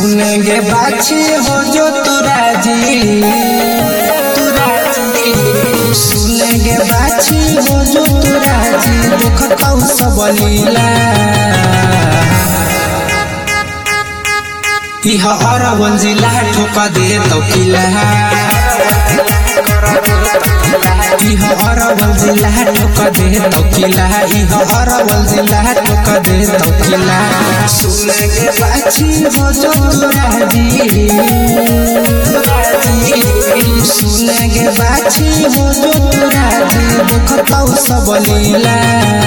सुनेंगे बाछी हो जो तू राजी तू राजी सुनेंगे बाछी हो जो तू राजी देखता हूँ सब लीला इह अरवल जिला ठोका दे तो किला इह अरवल जिला ठोका दे तो किला इह अरवल जिला ठोका दे तो किला सुनेंगे बाछी हो जो तू राजी सुनेंगे बाछी हो जो तू राजी देखता हूँ सब लीला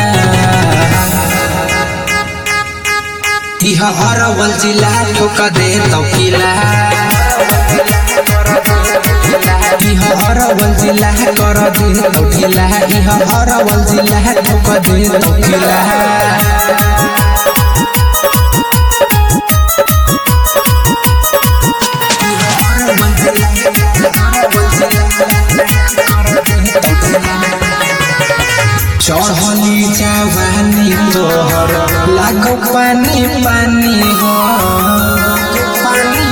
इह अरवल जिला ठोका दे तो किला इह अरवल जिला कर दे तो किला इह अरवल जिला ठोका दे तो किला चढ़ली जवानी तोहर लागो पानी पानी हो पानी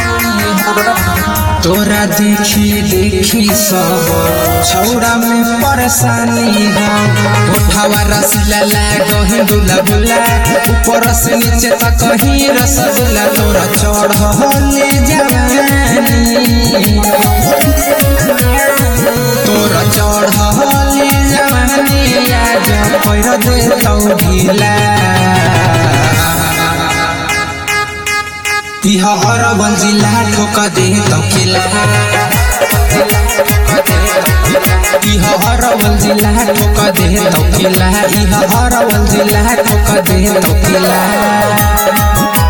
तोरा देखी देखी सब छौड़ा में परेशानी हो उठावा रसीला लागो हिंदुला बुला ऊपर से नीचे तक ही रसगुल्ला तोरा चढ़ले जवानी तोरा चढ़ले जवानी आज पैर दे तौ ढिला इह अरवल जिला ठोका दे तौ किला इह अरवल जिला ठोका दे तौ किला इह अरवल जिला ठोका दे तौ किला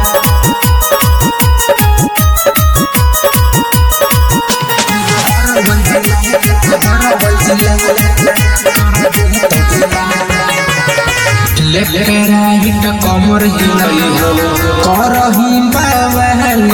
लेफ्ट राइट कमर हिलई हो करही बावल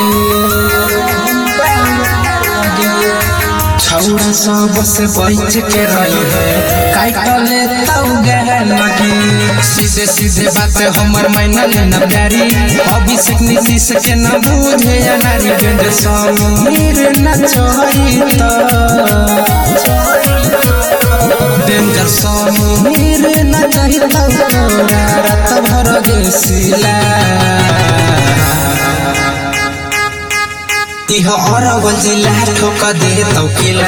छौड़ा सब से बच के रही है काटले तौ गहन के सीधे सीधे बात हमर मैना लेना प्यारी अभिषेक नीतीश के न बुझे नारी बेंद समीर न चोई तो डेंजर समीर न चाहिता तोरा रात भर गेसिला इह अरवल जिला ठोक दे तौ किला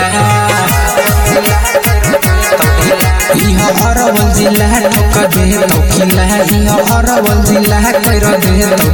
इह अरवल जिला ठोक दे तौ किला इह अरवल जिला कर दे तौ